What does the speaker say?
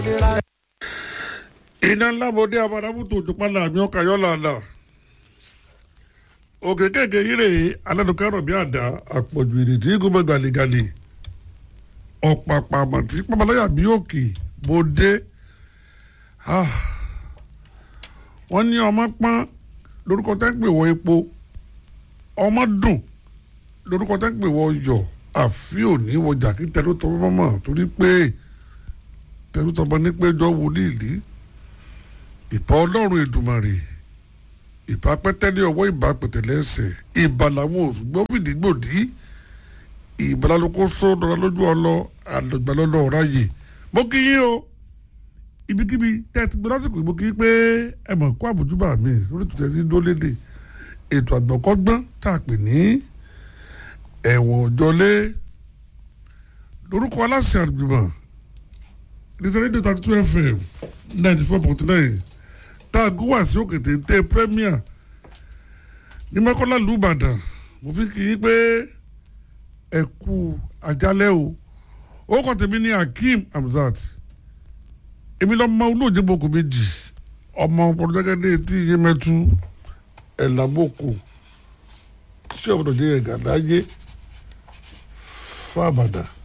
iná ńlá mo dé abadamutu òjòpálá àmì ọkà yọ làlà òkè kéèké yìí alẹ́nukẹ́ rọ̀ bí àdá àpọ̀jù ìrètí gómìnà gàlégàlé ọ̀pàpà àmọ̀tí pàmòláyà bí òkè mo dé wọ́n ní ọmọ pọ́n lórúkọ tẹ́ ń pè wọ epo ọmọ dùn lórúkọ tẹ́ ń pè wọ yọ̀ àfi òní wọjà kí tẹ̀lú tọ́ mọ́mọ́ torí pé tẹ̀lú tọ́ mọ́ ní péjọ wòlíì lé ìbá ọlọ́run èdùmàrè ìbá pẹ́tẹ́lẹ́ ọwọ́ ìbá pẹ̀tẹ́lẹ́ ẹsẹ̀ ìbá làwọn òṣùgbọ́n fìdígbòdì ìbá lálùkò sọ́dọ̀rọ̀ lójú ọlọ àlọ́gbàlọ́lọ́ ọ̀ráyè mo kí yín o ibikíbi tẹ́ ẹ ti gbé lásìkò ìbò kí pé ẹ mọ̀ kó àbójúbà mi lórí tuntun sí dólédè ètò àgbọ̀kọ́gbọ́n tá a pè ní ẹ̀wọ̀n òjọlé lórúkọ aláṣẹ àgbìmọ̀ nítorí rédíò thirty two fm ninety four point nine tá a gún wá sí òkè téńté premier ní mọ́kànlá ìlú ìbàdàn mo fi kí yín pé ẹ kú àjálẹ́ o ó kọ́ tèmi ní akeem hamzat èmi lọ mọ olóòjì boko méjì ọmọ pọtugẹ́gẹ́dẹ́ tí iye mẹ́tú ẹ̀làbọ̀kù tí ọ̀bọ̀dọ̀ jẹ́ ẹ̀gà láyé fún àbàdà.